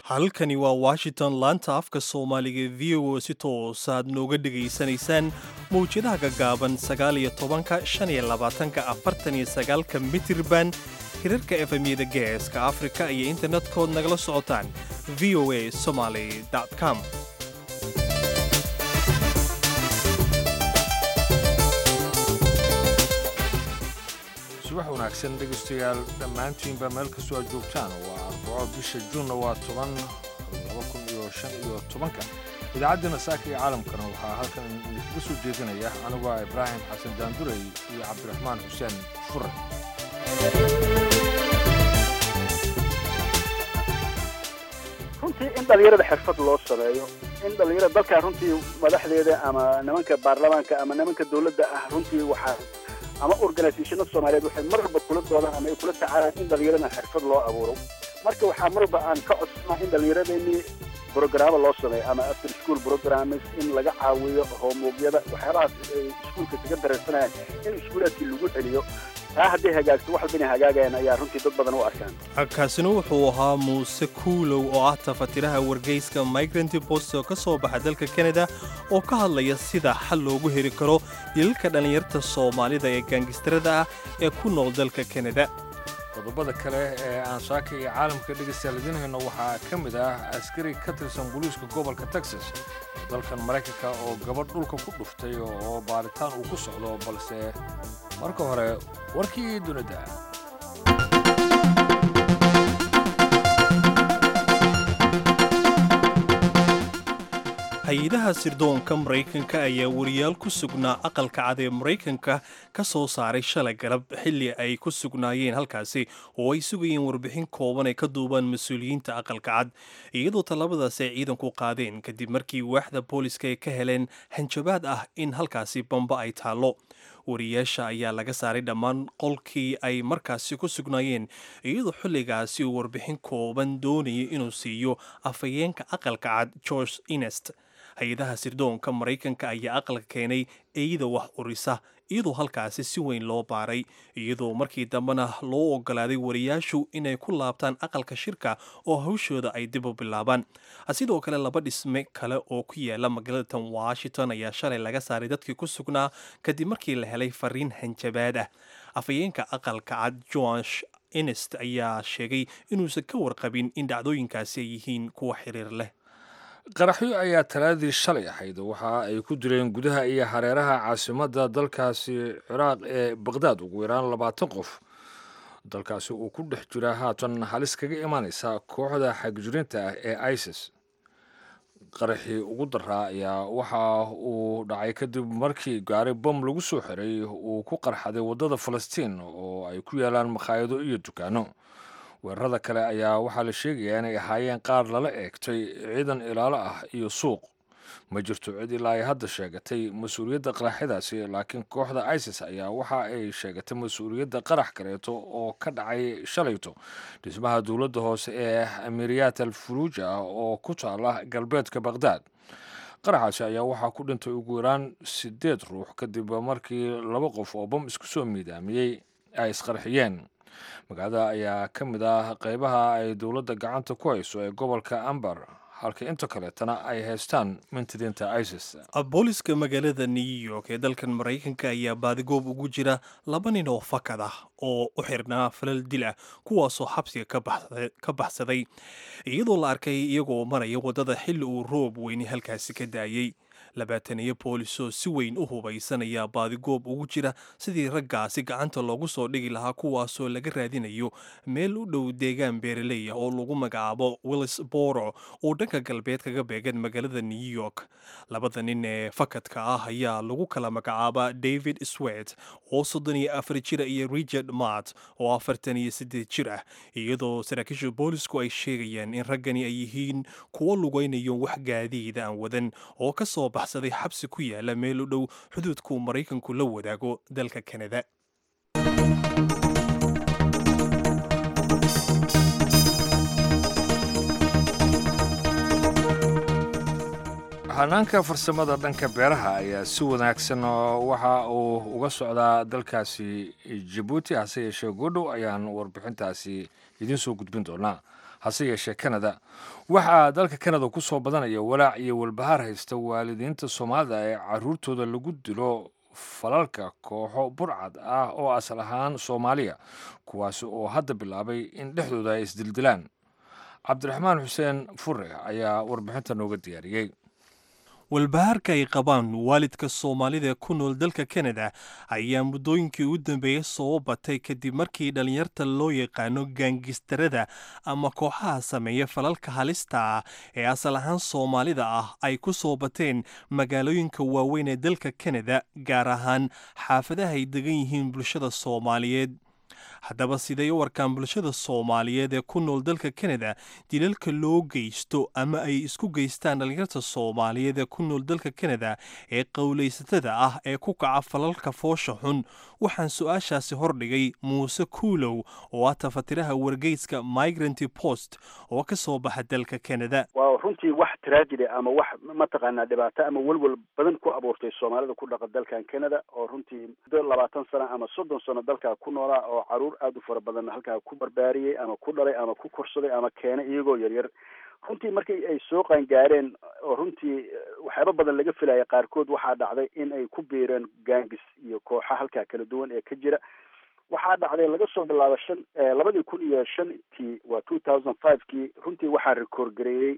halkani waa washington laanta afka soomaaliga v o si toosaad nooga dhegaysanaysaan mawjadaha gaggaaban sagaal iyo tobanka shan iyo labaatanka afartan iyo sagaalka mitirban hirarka efemyada geeska afrika iyo internetkood nagala socotaan v o a somaly com subax wanaagsan dhegaystayaal dhammaantiinba meel kastoo aad joogtaan waa arbaco bisha juunna waa toban laba kun iyo shan iyo tobanka idaacaddeenna saaka iyo caalamkana waxaa halkan idinkaga soo jeedinaya anigu ah ibraahim xasan daandurey iyo cabdiraxmaan xuseen fure runtii in dhallinyarada xirfad loo sameeyo in dhallinyarada dalkaa runtii madaxdeeda ama nimanka baarlamaanka ama nimanka dowladda ah runtii waxaa ama organisationada soomaaliyeed waxay mar walba kula doodaan ama ay kula tacaalaan in dhallinyarada xirfad loo abuuro marka waxaa mar walba aan ka codsanaa in dhallinyaradeenii brogaraamo loo sameeyo ama after school programmes in laga caawiyo hoomoogyada waxyaabahaas ay iskuulka kaga dareensanayaan in iskuulaadkii lagu celiyo taa hadday hagaagto wax walba inay hagaagayaan ayaa runtii dad badan u arkaan kaasina wuxuu ahaa muuse kuulow oo ah tafatiraha wargeyska migrant post oo ka soo baxa dalka kanada oo ka hadlaya sida xal loogu heli karo yilalka dhallinyarta soomaalida ee gaangistarada ah ee ku nool dalka kanada qodobada kale ee aan saaka iyo caalamka dhegaystayaal idiin hayno waxaa ka mid ah askari ka tirsan booliiska gobolka texas dalkan maraykanka oo gabadh dhulka ku dhuftay oo baaritaan uu ku socdo balse marka hore warkii dunida hay-adaha sirdoonka maraykanka ayaa wariyaal ku sugnaa aqalka cad ee maraykanka ka soo saaray shalay galab xilli ay ku sugnaayeen halkaasi oo ay sugayeen warbixin kooban ay ka duubaan mas-uuliyiinta aqalka cad iyadoo tallabadaas ay ciidanku qaadeen kadib markii waaxda booliska ay ka heleen hanjabaad ah in halkaasi bamba ay taallo wariyaasha ayaa laga saaray dhammaan qolkii ay markaasi ku sugnaayeen iyadoo xilligaasi uu warbixin kooban doonayay inuu siiyo afhayeenka aqalka cad george inest hay-adaha sirdoonka maraykanka ayaa aqalka keenay eeyada wax urisa iyadoo halkaasi si weyn loo baaray iyadoo markii dambena loo ogolaaday wariyaashu inay ku laabtaan aqalka shirka oo hawshooda ay dib u bilaabaan sidoo kale laba dhisme kale oo ku yaala magaalada washington ayaa shalay laga saaray dadkii ku sugnaa kadib markii la helay fariin hanjabaad ah afhayeenka aqalka cad joash inest ayaa sheegay inuusan ka warqabin in dhacdooyinkaasi ay yihiin kuwa xiriir leh qaraxyo ayaa talaadii shalay ahayd waxa ay ku dileen gudaha iyo hareeraha caasimadda dalkaasi ciraaq ee baqhdaad ugu yaraan labaatan qof dalkaasi uu ku dhex jira haatan halis kaga imanaysa kooxda xagjirinta ah ee isis qaraxii ugu daraa ayaa waxa uu dhacay kadib markii gaari bom lagu soo xiray uu ku qarxaday waddada falastiin oo ay ku yaalaan makhaayado iyo dukaano weerarada kale ayaa waxaa la sheegayaa inay ahaayeen qaar lala eegtay ciidan ilaalo ah iyo suuq ma jirto cid ilaa ay hadda sheegatay mas-uuliyadda qaraxyadaasi laakiin kooxda isis ayaa waxa ay sheegatay mas-uuliyadda qarax kaleeto oo ka dhacay shalayto dhismaha dowladda hoose ee amiriyat al furuuja ah oo ku taala galbeedka baqhdaad qaraxaasi ayaa waxaa ku dhintay ugu yaraan siddeed ruux kadib markii laba qof oo bam isku soo miidaamiyey ay isqarxiyeen magaalada ayaa ka mid ah qaybaha ay dowladda gacanta ku hayso ee gobolka ambar halka inta kaleetana ay haystaan mintidiinta isis booliska magaalada new york ee dalkan maraykanka ayaa baadigoob ugu jira laba nin oo fakad ah oo u xirnaa falal dil ah kuwaasoo xabsiga ka baxsaday iyadoo la arkay iyagoo maraya waddada xilli uu roob weyni halkaasi ka daayey labaataniyo boolisoo si weyn u hubaysanaya baadigoob ugu jira sidii raggaasi gacanta loogu soo dhigi lahaa kuwaasoo laga raadinayo meel u dhow deegaan beeraley ah oo lagu magacaabo willis boro oo dhanka galbeed kaga beegan magaalada new york labada nin ee fakadka ah ayaa lagu kala magacaabaa david swet oo soddon iyo afar jira iyo richard mart oo afartan iyo siddeed jir ah iyadoo saraakiisha boolisku ay sheegayaan in raggani ay yihiin kuwo lugaynayo wax gaadiida aan wadan oo ka soo baxsaday xabsi ku yaala meel u dhow xuduudkuu maraykanku la wadaago dalka kanada hanaanka farsamada dhanka beeraha ayaa si wanaagsan waxa uu uga socdaa dalkaasi jabuuti hase yeeshee goodhow ayaan warbixintaasi idiin soo gudbin doonaa hase yeeshee kanada waxaa dalka kanada ku soo badanaya walaac iyo walbahaar haysta waalidiinta soomaalida ee caruurtooda lagu dilo falalka kooxo burcad ah oo asal ahaan soomaaliya kuwaasi oo hadda bilaabay in dhexdooda ay isdildilaan cabdiraxmaan xuseen fure ayaa warbixinta nooga diyaariyey walbahaarka ay qabaan waalidka soomaalida ee ku nool dalka kanada ayaa muddooyinkii ugu dambeeyey soo batay kadib markii dhallinyarta loo yaqaano gaangistarada ama kooxaha sameeya falalka halista ah ee asal ahaan soomaalida ah ay ku soo bateen magaalooyinka waaweyn ee dalka kanada gaar ahaan xaafadaha ay degan yihiin bulshada soomaaliyeed haddaba siday u arkaan bulshada soomaaliyeed ee ku nool dalka kanada dilalka loo geysto ama ay isku geystaan dhallinyarta soomaaliyeed ee ku nool dalka kanada ee qowlaysatada ah ee ku kaca falalka foosha xun waxaan su-aashaasi hordhigay muuse kuulow oo ah tafatiraha wargeyska migranty post oo ka soo baxa dalka kanada waa runtii wax tragedy ama wax mataqaanaa dhibaato ama welwel badan ku abuurtay soomaalida ku dhaqa dalkan canada oo runtii muddo labaatan sano ama soddon sano dalkaa ku noolaa oo caruur aada u fara badan halkaa ku barbaariyey ama ku dhalay ama ku korsaday ama keenay iyagoo yaryar runtii markii ay soo qaangaareen oo runtii waxyaaba badan laga filaya qaarkood waxaa dhacday in ay ku biireen gaangis iyo kooxa halkaa kala duwan ee ka jira waxaa dhacday laga soo bilaabo shan labadii kun iyo shantii waa two thousand five kii runtii waxaa record gareeyey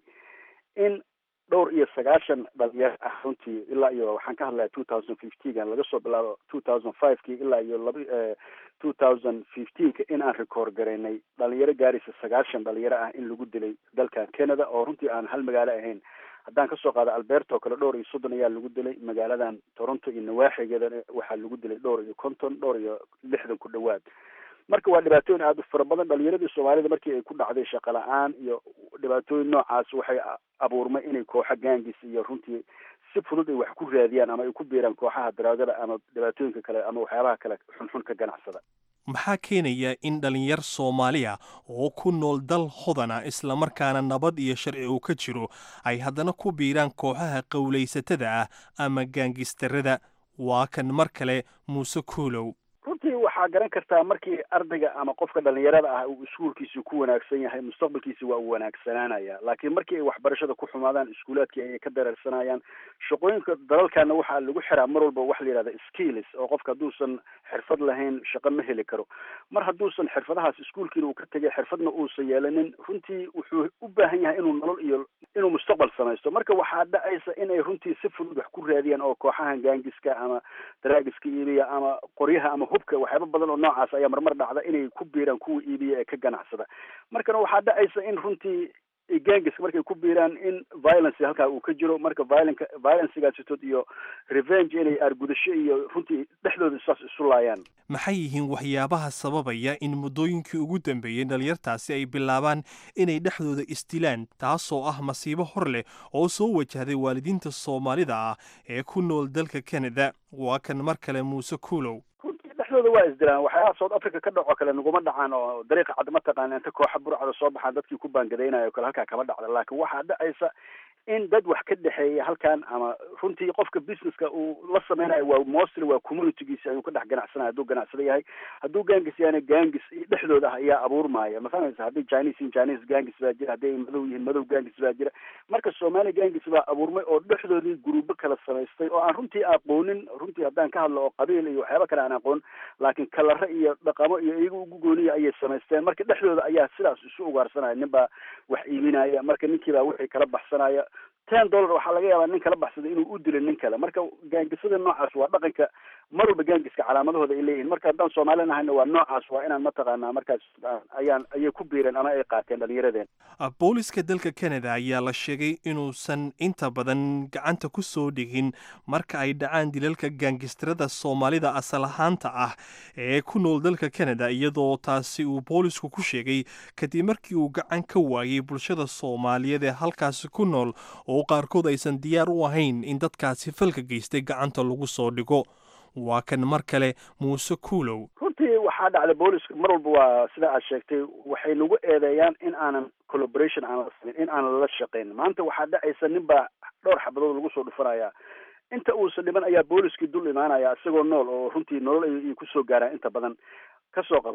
in dhowr iyo sagaashan dhalinyaro ah runtii ilaa iyo waxaan ka hadlaya two thousand fifteen laga soo bilaabo two thousand five kii ilaa iyo laba two thousand fifteenka in aan record garaynay dhalinyaro gaaraysa sagaashan dhalinyaro ah in lagu dilay dalkan canada oo runtii aan hal magaalo ahayn haddaan kasoo qaado alberto kale dhowr iyo soddon ayaa lagu dilay magaaladan toronto iyo nawaaxigeedana waxaa lagu dilay dhowr iyo konton dhowr iyo lixdan ku dhowaad marka waa dhibaatooyin aada u fara badan dhalinyaradii soomaalida markii ay ku dhacday shaqo la-aan iyo dhibaatooyin noocaas waxay abuurmay inay kooxa gaangis iyo runtii si fudud ay wax ku raadiyaan ama ay ku biiraan kooxaha daraagada ama dhibaatooyinka kale ama waxyaabaha kale xunxun ka ganacsada maxaa keenaya in dhalinyar soomaaliya oo ku nool dal hodana islamarkaana nabad iyo sharci uu ka jiro ay haddana ku biiraan kooxaha qowlaysatada ah ama gaangistarada waa kan mar kale muuse kuulow runtii waxaa garan kartaa markii ardayga ama qofka dhalinyarada ah uu iskuulkiisi ku wanaagsan yahay mustaqbalkiisi waa uu wanaagsanaanaya laakiin markii ay waxbarashada ku xumaadaan iskuulaadkii ayay ka dareersanayaan shaqooyinka dalalkana waxaa lagu xiraa mar walba waxa la yidhahda skills oo qofka hadduusan xirfad lahayn shaqo ma heli karo mar hadduusan xirfadahaas iskuulkiina uu ka tegay xirfadna uusan yeelanin runtii wuxuu u baahan yahay inuu nolol iyo inuu mustaqbal samaysto marka waxaa dhacaysa inay runtii si fudud wax ku raadiyaan oo kooxahan gaangiska ama daraagiska iibiya ama qoryaha ama hubka waxyaaba badan oo noocaas ayaa marmar dhacda inay ku biiraan kuwa iibiya ee ka ganacsada markana waxaa dhacaysa in runtii gaangiska markay ku biiraan in violence halkaa uu ka jiro marka violenka violencgaasitood iyo revenge inay aargudasho iyo runtii dhexdooda saas isu laayaan maxay yihiin waxyaabaha sababaya in muddooyinkii ugu dambeeyey dhalinyartaasi ay bilaabaan inay dhexdooda isdilaan taasoo ah masiibo hor leh oo soo wajahday waalidiinta soomaalida ah ee ku nool dalka canada waa kan mar kale muuse kuulow dhexdooda waa isdilaan waxyaalaha south africa ka dhaco kale naguma dhacaan oo dariiqa cad mataqaana inta kooxa burcada soo baxaan dadkii ku baangadaynayo kale halkaa kama dhacda laakiin waxaa dhacaysa in dad wax ka dhexeeya halkan ama runtii qofka businesska uu la sameynayo waa mostly waa communitygiisi ayuu ka dhex ganacsanayo hadduu ganacsada yahay hadduu gaangis yahayna gaangis dhexdooda ah ayaa abuurmaya ma fahmaysa haddii chinese in chinese gaangis baa jira hadday ay madow yihiin madow gaangis baa jira marka soomaali gaangis baa abuurmay oo dhexdoodii guruubo kala samaystay oo aan runtii aqoonin runtii haddaan ka hadlo oo qabiil iyo waxyaaba kale aan aqoon laakiin kalare iyo dhaqamo iyo iyaga ugu gooniya ayay samaysteen marka dhexdooda ayaa sidaas isu ugaarsanaya nin baa wax iibinaya marka ninkii baa wixii kala baxsanaya ten dollar waxaa laga yaabaa nin kala baxsaday inuu u dilo nin kale marka gaangisada noocaas waa dhaqanka mar walba gaangiska calaamadahooda ay leeyihiin marka haddaan soomaali nahayna waa noocaas waa inaan mataqaanaa markaas ayaan ayay ku biireen ama ay qaateen dhalinyaradeen booliska dalka canada ayaa la sheegay inuusan inta badan gacanta ku soo dhigin marka ay dhacaan dilalka gaangistarada soomaalida asal ahaanta ah ee ku nool dalka canada iyadoo taasi uu boolisku ku sheegay kadib markii uu gacan ka waayey bulshada soomaaliyeed ee halkaasi ku nool oo qaarkood aysan diyaar u ahayn in dadkaasi falka geystay gacanta lagu soo dhigo waa kan mar kale muuse kuulow runtii waxaa dhacday booliska mar walba waa sida aad sheegtay waxay nagu eedeeyaan in aanan collaboration aanan sameyn in aanan lala shaqayn maanta waxaa dhacaysa nin baa dhowr xabadood lagu soo dhufanaya inta uusan dhiman ayaa booliskii dul imaanaya isagoo nool oo runtii nolol ay kusoo gaaraan inta badan kasoo qabo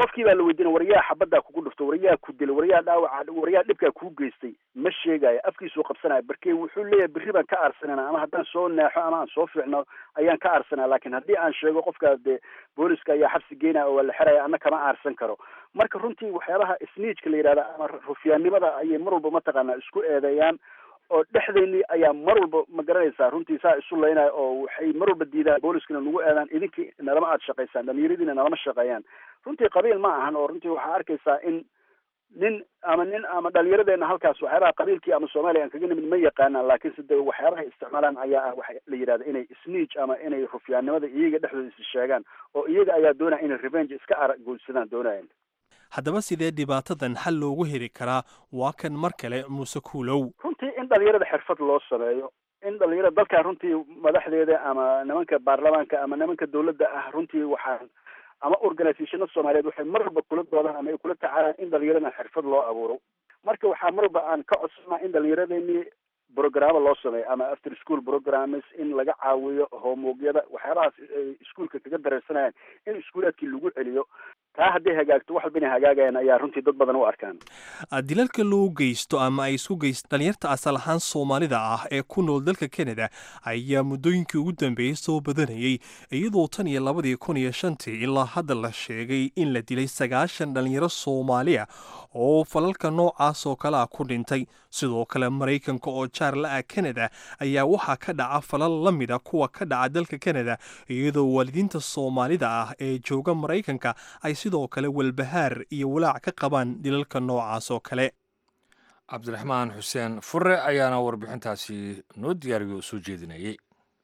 qofkii baa la weydiina waryaa xabaddaa kugu dhufto waryaa ku dilay waryaa dhaawaca waryaa dhibkaa kuu geystay ma sheegayo afkiisuu qabsanaya barke wuxuu leeyahay berri baan ka aarsanana ama haddaan soo naaxo ama aan soo fiicno ayaan ka aarsanaa laakiin haddii aan sheego qofkaa dee booliska ayaa xabsi geynaya oo waa la xeraya anna kama aarsan karo marka runtii waxyaabaha isniijka la yidhahda ama rufyaannimada ayay mar walba mataqaanaa isku eedeeyaan oo dhexdeennii ayaa mar walba ma garanaysaa runtii saa isu laynaya oo waxay mar walba diidaan booliskana nagu eedaan idinkii nalama aada shaqaysaan dhalinyaradiina nalama shaqeeyaan runtii qabiil ma ahan oo runtii waxaa arkaysaa in nin ama nin ama dhalinyaradeenna halkaas waxyaabaha qabiilkii ama soomaaliya aan kaga nimid ma yaqaanaan laakiinse de waxyaabaha isticmaalaan ayaa ah waxa la yidhahda inay sniij ama inay rufyaannimada iyaga dhexdooda is sheegaan oo iyaga ayaa doonaya inay revenge iska araguulsadaan doonayaan haddaba sidee dhibaatadan xal loogu heli karaa waa kan mar kale muuse kuulow runtii in dhalinyarada xirfad loo sameeyo in dhalinyarada dalkan runtii madaxdeeda ama nimanka baarlamaanka ama nimanka dawladda ah runtii waxaan ama organizationada soomaaliyeed waxay mar walba kula doodaan ama ay kula tacaalaan in dhalinyaradan xirfad loo abuuro marka waxaa mar walba aan ka codsanaa in dhalinyaradeenii programa loo sameeyo ama after school programmes in laga caawiyo homewogyada waxyaabahaas ay iskuolka kaga dareersanayaan in iskuulaadkii lagu celiyo taa hadday hagaagto wax walba inay hagaagayaan ayaa runtii dad badan u arkaan dilalka loo geysto ama ay isku geysto dhalinyarta asal ahaan soomaalida ah ee ku nool dalka canada ayaa muddooyinkii ugu dambeeyey soo badanayay iyadoo tan iyo labadii kun iyo shantii ilaa hadda la sheegay in la dilay sagaashan dhalinyaro soomaaliya oo falalka noocaas oo kale ah ku dhintay sidoo kale maraykanka oo jaar la ah canada ayaa waxaa ka dhaca falal la mida kuwa ka dhaca dalka canada iyadoo waalidiinta soomaalida ah ee jooga maraykanka ay sidoo kale walbahaar iyo walaac ka qabaan dilalka noocaas oo kale cabdiraxmaan xuseen fure ayaana warbixintaasi noo diyaariyo oo soo jeedinayay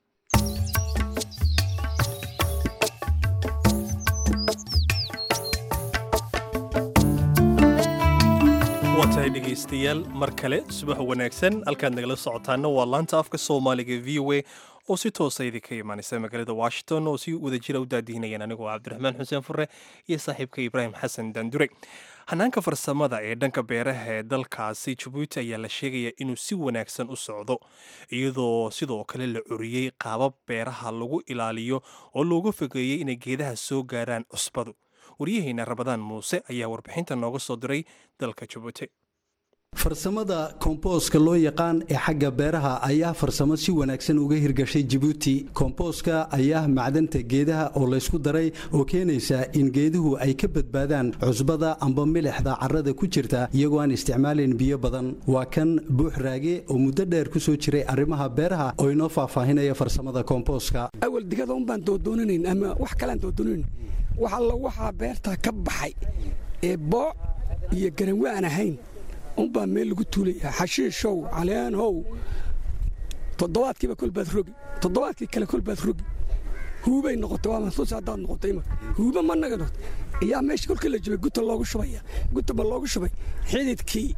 waa tahay dhegaystayaal mar kale subax wanaagsan halkaad nagala socotaana waa laanta afka soomaaliga v o a oo si toosa idinka imaanaysa magaalada washington oo si wadajira u daadihinayaan anigoo cabdiraxmaan xuseen fure iyo saaxiibka ibraahim xasan daandure hanaanka farsamada ee dhanka beeraha ee dalkaasi jabuuti ayaa la sheegaya inuu si wanaagsan u socdo iyadoo sidoo kale la curiyey qaabab beeraha lagu ilaaliyo oo looga fogeeyey inay geedaha soo gaaraan cusbadu waryaheena rabadaan muuse ayaa warbixinta nooga soo diray dalka jabuuti farsamada komboska loo yaqaan ee xagga beeraha ayaa farsamo si wanaagsan uga hirgashay jabuuti komboska ayaa macdanta geedaha oo laysku daray oo keenaysa in geeduhu ay ka badbaadaan cusbada amba milixda carrada ku jirta iyagoo aan isticmaalayn biyo badan waa kan buux raage oo muddo dheer ku soo jiray arrimaha beeraha oo inoo faahfaahinaya farsamada komboska awal digada unbaan doodoonanan ama wax kaleaan doodoonanan wax alla waxaa beerta ka baxay ee booc iyo garanwe aan ahayn unbaa meel lagu tuulayaa xashiishow caleenhow toddobaadkiiba kolbaad rogi toddobaadkii kale kolbaad rogi huubay noqotay waa mansuus haddaad noqotay imaka huuba ma naga noqotay ayaa meesha kolkii la jubay guta loogu shubaya gutaba loogu shubay xididkii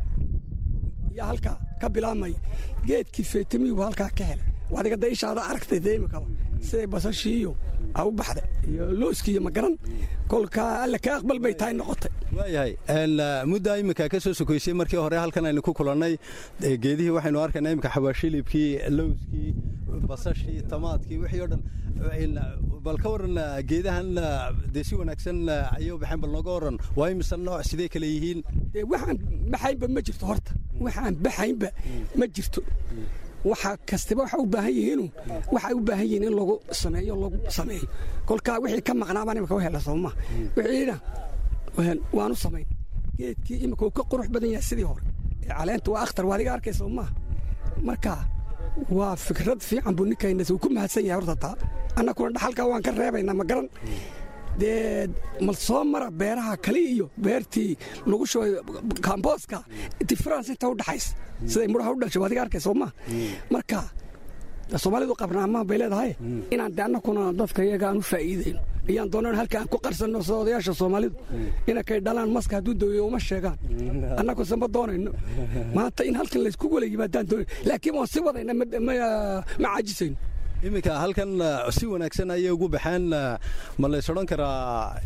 yaa halkaa ka bilaabmaya geedkii feetamiyubu halkaa ka helay adiga da ishaada aragtay dee imikaba siday basashii iyo a u baxday iyo looskii iyo magaran kolkaa alle ka aqbal bay tahay noqotay waayahay muddaa iminka ka soo sokoysay markii hore halkan aynu ku kulannay geedihii waxaynu arkaynaa iminka xawaashilibkii lowskii basashii tamaadkii wixii o dhan bal ka waran geedahan dee si wanaagsan ayay u baxeen bal nooga waran waa imise nooc sidee kale yihiin dee waxaan baxaynba ma jirto horta waxaan baxaynba ma jirto waxa kastaba waxa u baahan yihiinu waxay u baahan yihiin in lagu sameeyo lagu sameeyo kolkaa wixii ka maqnaa baan imika u hela sooma wixiina waanu samayn geedkii imika uu ka qurux badan yahay sidii hore ee caleenta waa akhtar waa adiga arkaysa maaha marka waa fikrad fiican buu ninkaynas uu ku mahadsan yahay horta taa annakuna dhaxalkaa waan ka reebaynaa ma garan dee mal soo mara beeraha kale iyo beertii lagu shubay kambooska difference inta u dhaxaysa siday mudhaha u dhashay adiga arkay sooma marka soomaalidu qabrnaamaan bay leedahay inaan de annakuna dadka iyaga aan u faa'iidayno ayaan doonaan halka aan ku qarsanno sida odayaasha soomaalidu inakay dhalaan maska hadduu daweeyo uma sheegaan annakuse ma doonayno maanta in halkan laysku wala yimaadaan doonayn laakiin waan si wadayna ma caajisayno iminka halkan si wanaagsan ayay ugu baxeen ma lays odhan karaa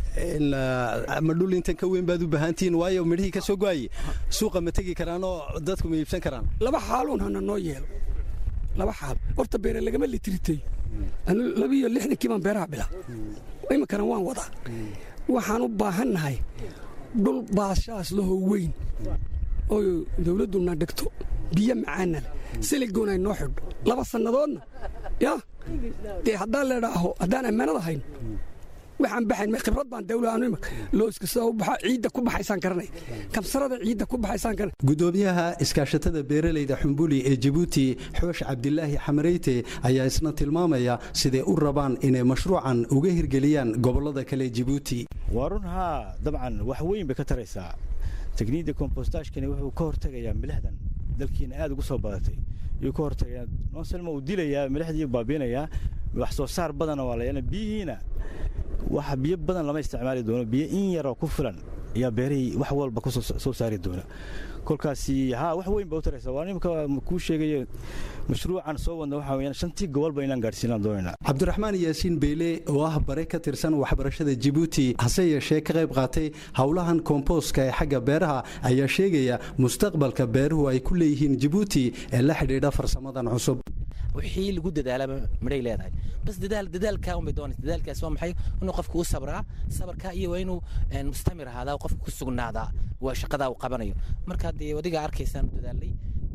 ma dhul intan ka weyn baad u baahantihiin waayo midhihii ka soo go'ayay suuqa ma tegi karaanoo dadku ma iibsan karaan laba xaaluun hana noo yeelo laba xaal horta beere lagama litritay anu labiiyo lixdankii baan beeraha bilaa iminkana waan wadaa waxaan u baahannahay dhul baashaas lahoo weyn oo dawladduna dhigto biyo macaana leh siligoon ay noo xidho laba sannadoodna yaa dee haddaan leedhaaho haddaan ammaanad ahayn waxaan baxayn khibrad baan dawla looska sida u baxa ciidda ku baxaysaan garanay kamsarada ciidda ku baxaysaan garanay gudoomiyaha iskaashatada beeralayda xumbuli ee jabuuti xoosh cabdilaahi xamareyte ayaa isna tilmaamaya siday u rabaan inay mashruucan uga hirgeliyaan gobollada kale jabuuti waa run haa dabcan wax weyn bay ka taraysaa tekniidda kombostaashkani wuxuu ka hortegayaa milixdan dalkiina aad ugu soo badatay ayuu ka hortegayaa nonselma uu dilayaa milixdii baabiinayaa wax soo saar badana waa la yeelana biyihiina waxa biyo badan lama isticmaali doono biyo in yaroo ku filan ayaa beerihii wax walba ku soo saari doona kolkaasi haa wax weyn ba u taraysa waa nimka kuu sheegayo mashruucan soo wadna waxaa weyaan shantii gobolba inaan gaadhsiinaan doonaynaa cabdiraxmaan yaasiin beyle oo ah bare ka tirsan waxbarashada jabuuti hase yeeshee ka qayb qaatay howlahan komboostka ee xagga beeraha ayaa sheegaya mustaqbalka beeruhu ay ku leeyihiin jabuuti ee la xidhiidha farsamadan cusub wixii lagu dadaalaba midhay leedahay bas dadaal dadaalkaa unbay doonaysa dadaalkaas waa maxay inuu qofku u sabraa sabarkaa iyo waa inuu mustamir ahaadaa qofku ku sugnaadaa waa shaqadaa uu qabanayo marka dee adiga arkaysaan dadaalay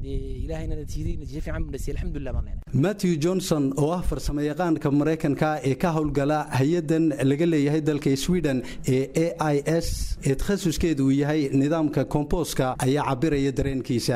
matthew johnson oo ah farsamo yaqaanka maraykanka ee ka howlgala hay-adan laga leeyahay dalka sweden ee a i s ee takhasuskeedu uu yahay nidaamka komboska ayaa cabiraya dareenkiisa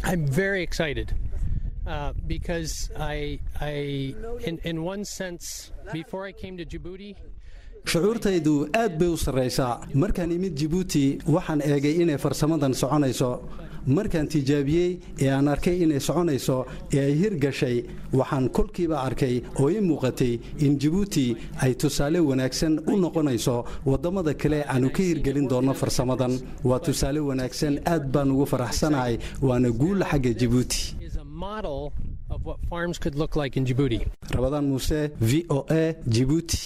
Uh, because I, I in, in one sense, before I came to Djibouti, shucuurtaydu aad bay u sarraysaa markaan imid jibuuti waxaan eegay inay farsamadan soconayso markaan tijaabiyey ee aan arkay inay soconayso ee ay hirgashay waxaan kolkiiba arkay oo ii muuqatay in jibuuti ay tusaale wanaagsan u noqonayso waddamada kale aanu ka hirgelin doonno farsamadan waa tusaale wanaagsan aad baan ugu faraxsanahay waana guula xagga jibuuti rabadaan muuse v o a jibuuti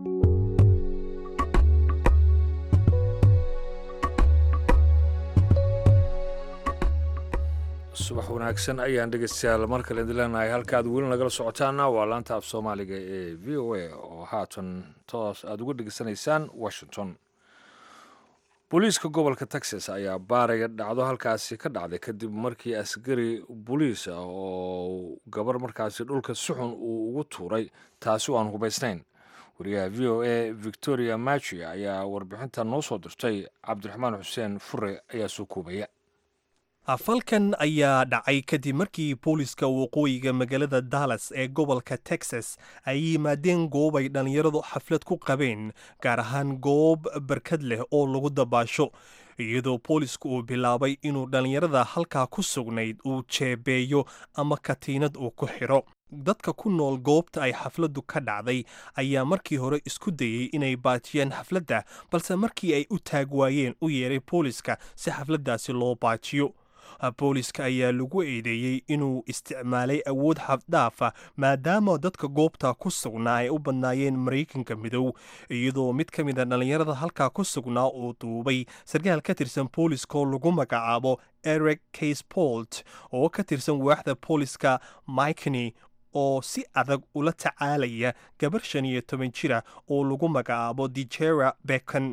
subax wanaagsan ayaan dhegeystayaal mar kale idin leenahay halkaaad weli nagala socotaana waa laanta af soomaaliga ee v o a oo haatan toos aada uga dhegeysanaysaan washington booliiska gobolka texas ayaa baaraya dhacdo halkaasi ka dhacday kadib markii askari boliis ah oo gabar markaasi dhulka suxun uu ugu tuuray taasi oo aan hubaysnayn wariyaha v o a victoria machi ayaa warbixinta noo soo dirtay cabdiraxmaan xuseen fure ayaa soo koobaya falkan ayaa dhacay kadib markii booliska waqooyiga magaalada dallas ee gobolka texas ay yimaadeen goob ay dhallinyaradu xaflad ku qabeen gaar ahaan goob barkad leh oo lagu dabaasho iyadoo boolisku uu bilaabay inuu dhallinyarada halkaa ku sugnayd uu jeebeeyo ama katiinad uu ku xidho dadka ku nool goobta ay xafladdu ka dhacday ayaa markii hore isku dayey inay baajiyaan xafladda balse markii ay u taag waayeen u yeeray booliska si xafladdaasi loo baajiyo booliska ayaa lagu eedeeyey inuu isticmaalay awood xafdhaafa maadaama dadka goobta ku sugnaa ay u badnaayeen maraykanka midow iyadoo mid ka mida dhallinyarada halkaa ku sugnaa uu duubay sarkaal ka tirsan booliskaoo lagu magacaabo eric casebolt oo ka tirsan waaxda booliska mikeny oo si adag ula tacaalaya gabar shan iyo toban jira oo lagu magacaabo dijera becon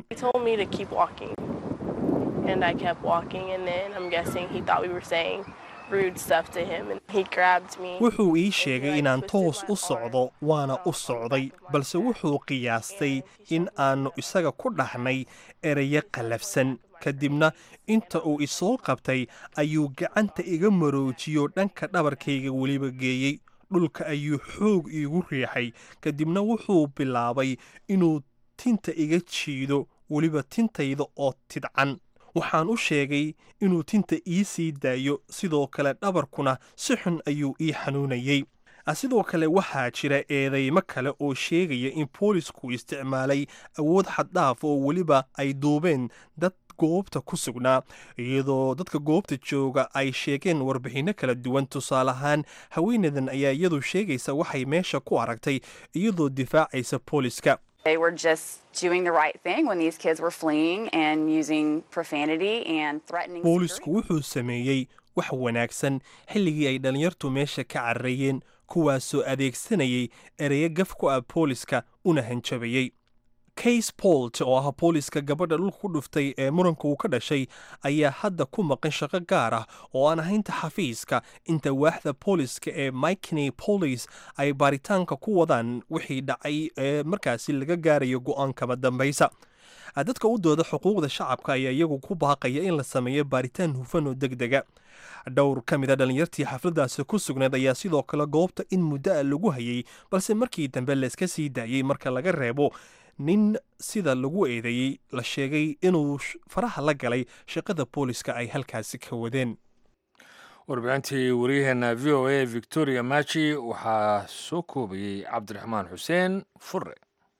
and I kept walking, and then I'm guessing he thought we were saying rude stuff to him, and he grabbed me. wuxuu ii sheegay inaan toos u socdo waana u socday balse wuxuu qiyaastay in aannu isaga ku dhahnay erayo qallafsan kadibna inta uu isoo qabtay ayuu gacanta iga maroojiyo dhanka dhabarkayga weliba geeyey dhulka ayuu xoog iigu riixay kadibna wuxuu bilaabay inuu tinta iga jiido weliba tintayda oo tidcan waxaan u sheegay inuu tinta ii sii daayo sidoo kale dhabarkuna si xun ayuu ii xanuunayey sidoo kale waxaa jira eedeymo kale oo sheegaya in boolisku isticmaalay awood xaddhaaf oo weliba ay duubeen dad goobta ku sugnaa iyadoo dadka goobta jooga ay sheegeen warbixinno kala duwan tusaale ahaan haweenadan ayaa iyadu sheegaysa waxay meesha ku aragtay iyadoo difaacaysa booliska They were just doing the right thing when these kids were fleeing and using profanity and threatening. boolisku wuxuu sameeyey wax wanaagsan xilligii ay dhallinyartu meesha ka cararayeen kuwaasoo adeegsanayay ereyo gaf ku ah booliska una hanjabayey case polt oo ah booliska gabadha dhulka ku dhuftay ee muranka uu ka dhashay ayaa hadda ku maqan shaqo gaar ah oo aan ahaynta xafiiska inta waaxda booliska ee mikney police ay baaritaanka ku wadaan wixii dhacay ee markaasi laga gaarayo go-aankama dambaysa dadka u dooda xuquuqda shacabka ayaa iyagu ku baaqaya in la sameeyo baaritaan hufan oo deg dega dhowr ka mid a dhallinyartii xafladaasi ku sugnayd ayaa sidoo kale goobta in muddo a lagu hayay balse markii dambe layska sii daayey marka laga reebo nin sida lagu eedeeyey la sheegay inuu faraha la galay shaqada booliska ay halkaasi ka wadeen warbixintii waryaheena v o a victoria machi waxaa soo koobayey cabdiraxmaan xuseen fure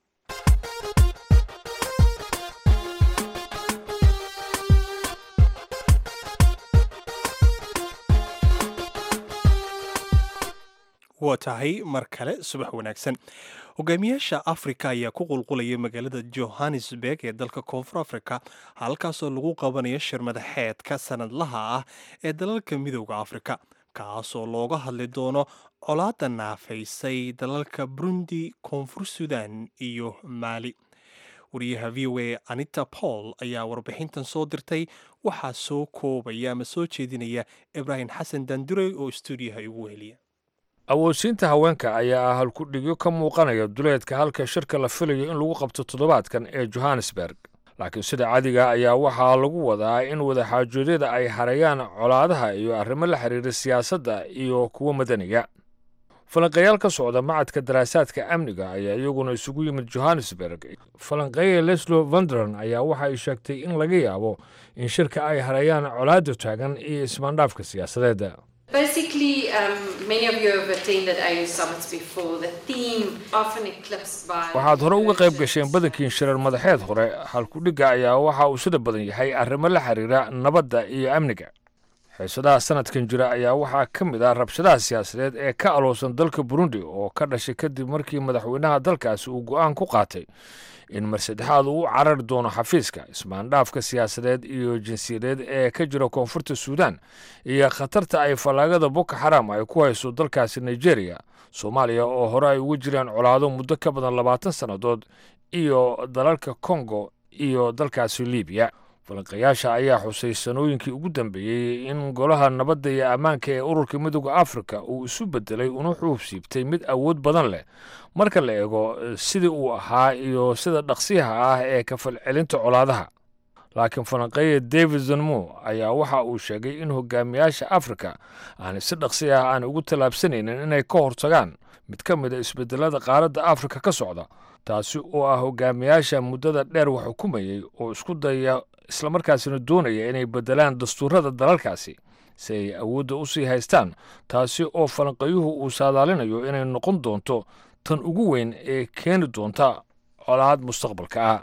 waa tahay mar kale subax wanaagsan hogaamiyaasha afrika ayaa ku qulqulaya magaalada johannesburg ee dalka koonfur afrika halkaasoo lagu qabanayo shir madaxeedka sanadlaha ah ee dalalka midooda afrika kaasoo looga hadli doono colaadda naafaysay dalalka burundi koonfur sudan iyo maali wariyaha v o a anita paul ayaa warbixintan soo dirtay waxaa soo koobaya ama soo jeedinaya ibraahim xasan dandurey oo stuudiyaha igu weheliya awoodsiinta haweenka ayaa ah halkudhigyo ka muuqanaya duleedka halka shirka la filayo in lagu qabto toddobaadkan ee johannesburg laakiin sida cadiga ayaa waxaa lagu wadaa in wadaxaajoodyada ay harayaan colaadaha iyo arrimo la xiriira siyaasadda iyo kuwa madaniga falanqeeyaal ka socda macadka daraasaadka amniga ayaa iyaguna isugu yimid johannesburg falanqeeye leslo vandran ayaa waxa ay sheegtay in laga yaabo in shirka ay harayaan colaadda taagan iyo ismaandhaafka siyaasadeedda Basically, um, many of you have attended AU summits before. The theme often eclipsed by. waxaad hore uga qayb gasheen badankiin shirar madaxeed hore halkudhigga ayaa waxa uu sida badan yahay arrimo la xiriira nabadda iyo amniga xiisadaha sanadkan jira ayaa waxaa ka mid ah rabshadaha siyaasadeed ee ka aloosan dalka burundi oo ka dhashay kadib markii madaxweynaha dalkaasi uu go'aan ku qaatay in mar saddexaad uu u carari doono xafiiska ismaandhaafka siyaasadeed iyo jinsiyadeed ee ka jira koonfurta suudan iyo khatarta ay fallaagada boko xaram ay ku hayso dalkaasi nigeria soomaaliya oo hore ay uga jiraan colaado muddo ka badan labaatan sannadood iyo dalalka kongo iyo dalkaasi libiya falanqayaasha ayaa xusay sanooyinkii ugu dambeeyey in golaha nabadda iyo ammaanka ee ururka midooda afrika uu isu bedelay una xuub siibtay mid awood badan leh marka la eego sidii uu ahaa iyo sida dhaqsiyaha ah ee kafalcelinta colaadaha laakiin falanqeeye david zanmo ayaa waxa uu sheegay in hogaamiyaasha afrika aanay si dhaqsi ah aan ugu tallaabsanaynin inay ka hortagaan mid ka mid a isbedelada qaaradda afrika ka socda taasi oo ah hogaamiyaasha muddada dheer wax xukumayey oo isku daya islamarkaasina doonaya inay bedelaan dastuurada dalalkaasi si ay awoodda u sii haystaan taasi oo falanqayuhu uu saadaalinayo inay noqon doonto tan ugu weyn ee keeni doonta colaad mustaqbalka ah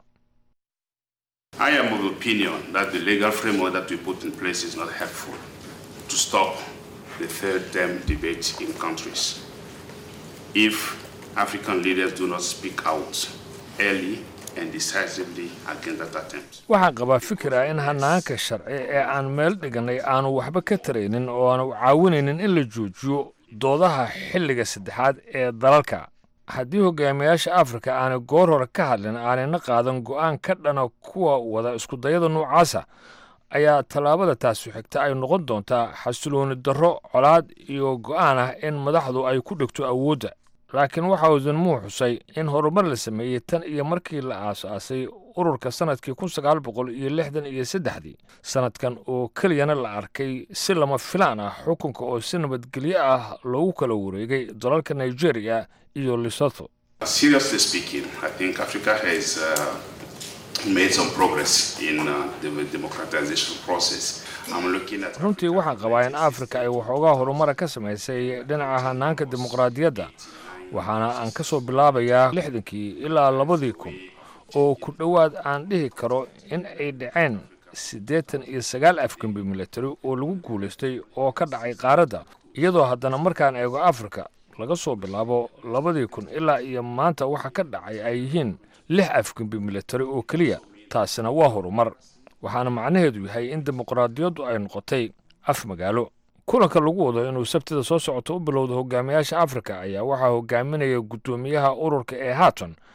I am of the opinion that the legal framework that we put in place is not helpful to stop the third term debate in countries. If African leaders do not speak out early and decisively against that attempt. waxaan qabaa fikir ah in hanaanka sharci ee aan meel dhiganay aanu waxba ka taraynin oo aanu caawinaynin in la joojiyo doodaha xilliga saddexaad ee dalalka haddii hogaamiyaasha afrika aanay goor hore ka hadlin aanayna qaadan go'aan ka dhana kuwa wada iskudayada noocaasa ayaa tallaabada taasi xigta ay noqon doontaa xasilooni darro colaad iyo go'aan ah in madaxdu ay ku dhigto awoodda laakiin waxa uu zanmuu xusay in horumar la sameeyey tan iyo markii la aasaasay ururka sannadkii kun sagaal boqol iyo lixdan iyo saddexdii sannadkan oo keliyana la arkay si lama filaan ah xukunka oo si nabadgelyo ah loogu kala wareegay dalalka nigeria iyo lesotho Seriously speaking, I think Africa has uh, made some progress in uh, the democratization process. I'm looking at runtii waxaan qabaa in afrika ay waxoogaa horumara ka samaysay dhinaca hanaanka dimuqraadiyadda waxaana aan ka soo bilaabayaa lixdankii ilaa labadii kun oo ku dhowaad aan dhihi karo in ay dhaceen siddeetan iyo sagaal afgembi military oo lagu guulaystay oo ka dhacay qaaradda iyadoo haddana markaan eego afrika laga soo bilaabo labadii kun ilaa iyo maanta waxa ka dhacay ay yihiin lix afgembi military oo keliya taasina waa horumar waxaana macnaheedu yahay in dimuqraadiyaddu ay noqotay af magaalo kulanka lagu wado inuu sabtida soo socoto u bilowda hogaamiyaasha afrika ayaa waxaa hogaaminaya guddoomiyaha ururka ee haatan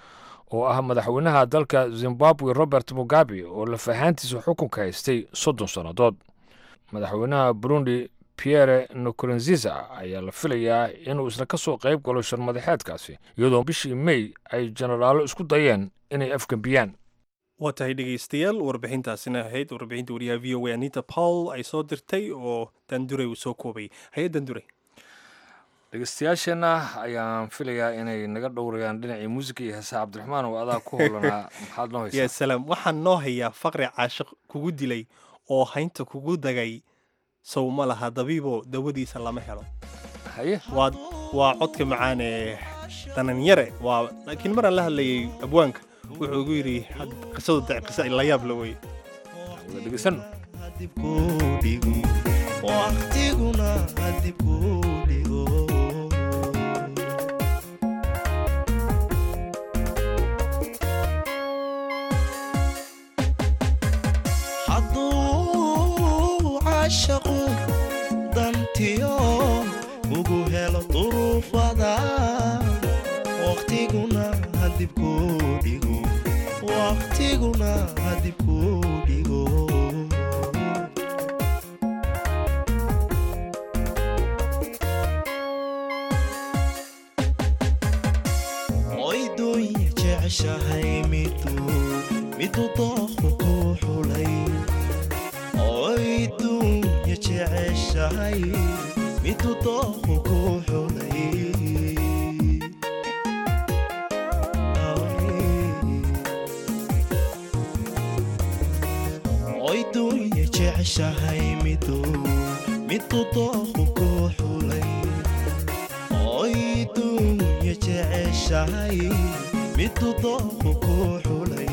oo ah madaxweynaha dalka zimbabwe robert mugabe oo lafahaantiisa xukunka haystay soddon sannadood madaxweynaha burundi pierre nkurunziza ayaa la filayaa inuu isna ka soo qayb galo sharmadaxeedkaasi iyadoo bishii may ay jenaraalo isku dayeen inay afgembiyaan waa tahay dhegaystayaal warbixintaasina ahayd warbixinta wariyaha v o a anita paul ay soo dirtay oo dandure uu soo koobay haye dandure dhegeystayaasheenna ayaan filayaa inay naga dhowrayaan dhinacii muusiga iyo heesaha cabdiraxmaan oo adaa ku howlanaa maxaad noo ya haysaa salaam waxaan noo hayaa faqri caashiq kugu dilay oo haynta kugu dagay sow ma laha dabiibo dawadiisa lama helo haye waa waa codka macaan ee dananyare waa laakiin maraan la hadlayay abwaanka wuxuu ugu yidhi had- qisadu da qisa la yaab la wey wada dhegeysano waqtiguna hadib kuu dhigo hadduu caashaqu dantiyo ugu helo duruufada waqtiguna hadib kuu dhigo waqtiguna hadib kuu dhigo oydunya jeceshahay miduu miduu dooqu ku xulay oydunya jeceshahay miduu dooqu ku xulay oydunya jeceshahay miduu miduu dooqu ku xulay oydunya jeceshahay miduu dooqu ku xulay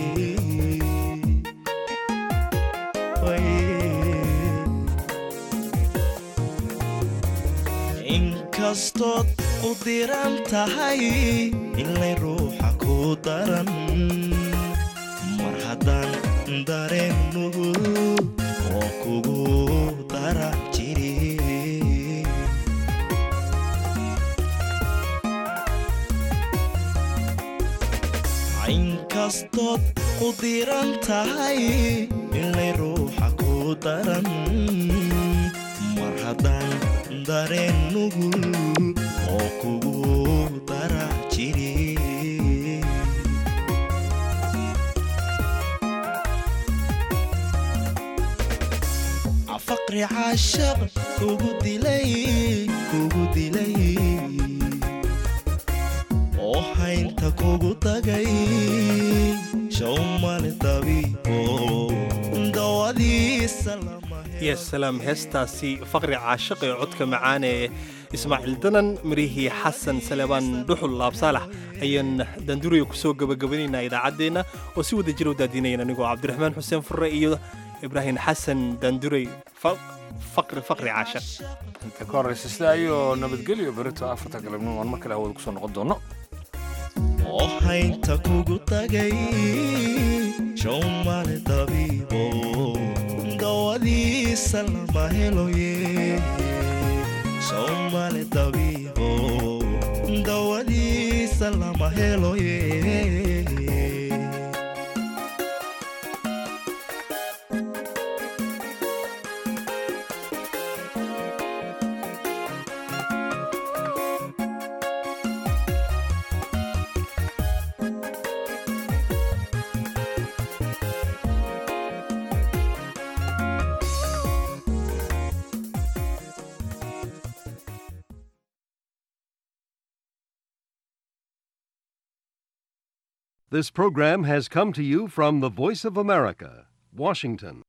inkastood u diran tahay inlay ruuxa ku daran mar haddaan dareennugu oo kugu dara jiri inkastood u diran tahay inlay ruuxa ku daran mar haddaan dareennugu oo kugu dara jiri faqri caashaq kugu dilay kugu dilay oo haynta kugu tagay shawmale dabiibo dawadiisa lama ya salaam heestaasi faqri caashiq ee codka macaan ee ismaaciil danan mirihii xasan salebaan dhuxul laabsaalax ayaan danduriga kusoo gabagabanaynaa idaacaddeenna oo si wada jira u daadinayan anigoo cabdiraxmaan xuseen furre iyo ibraahim xasan dandurey fa- faqri faqri caashiq inta ka horraysa sidaa iyo nabadgelyo berito afarta galabnimo aan mar kale hawada kusoo noqon doono oo haynta kugu tagay shawmale dabiibo dawadiisa lama heloye shawmale dabiibo dawadiisa lama heloye This program has come to you from the Voice of America, Washington.